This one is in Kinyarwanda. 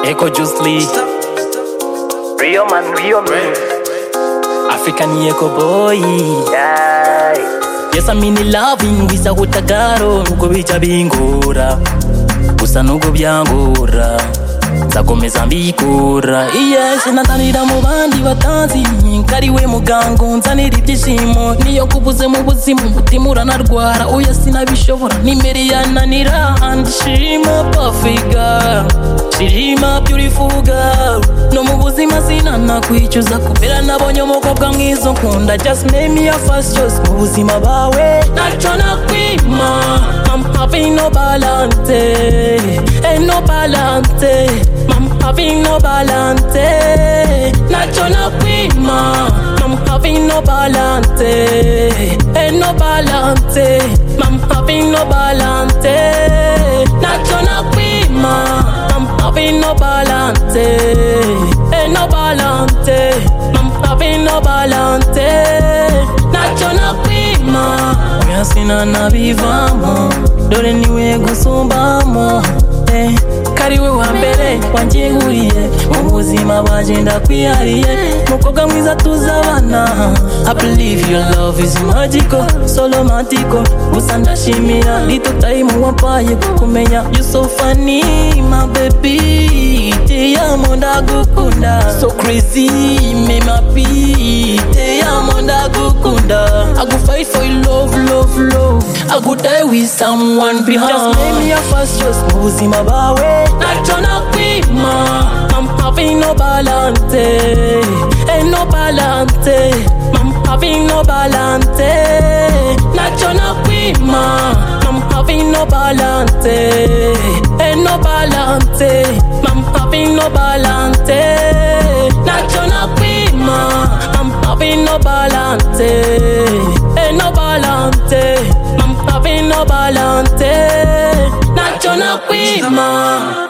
Echo Juice Lee, Real man, real man. African Echo Boy. Yeah. Yes, I'm in loving bisa kutakaro nuko bija bingora gusa nuko byangora nzakomeza mbikora yes natanira mu bandi batanzi kariwe mugango nzanira ibyishimo niyo kubuze mu buzima umutima uranarwara oya sinabishobora nimere yananira and shima pafiga shirima beautiful girl no mu buzima sinanakwicuza kubera nabonye umukobwa mwiza ukunda just name me your first choice mu buzima bawe ntacyo nakwima I'm having no balance ain't no balance I'm having no balance ntacyo nakwima I'm having no balance ain't no balance I'm having no balance ntacyo nakwima I'm having no balance ain't no balance I'm having no balance ntacyo nakwima oya sinanabivamo dore niwe gusumbamo eh. kariwe wa mbere wanjyihuriye mu buzima bwagenda kwihariye mukobwa mwiza tuzabana I believe your love is magical so romantical gusa ndashimira little time wampaye kukumenya you so funny my baby teyamo ndagukunda so crazy me mapi teyamo ndagukunda I go fight for your love love love I go die with someone behind just make me your first choice mu buzima bawe ntacyo nakwima I'm having no balance ain't no balance I'm having no balance ntacyo nakwima I'm having no balance ain't no balance I'm having no balance ntacyo nakwima I'm having no balance ain't no balance I'm having no balance ntacyo nakwima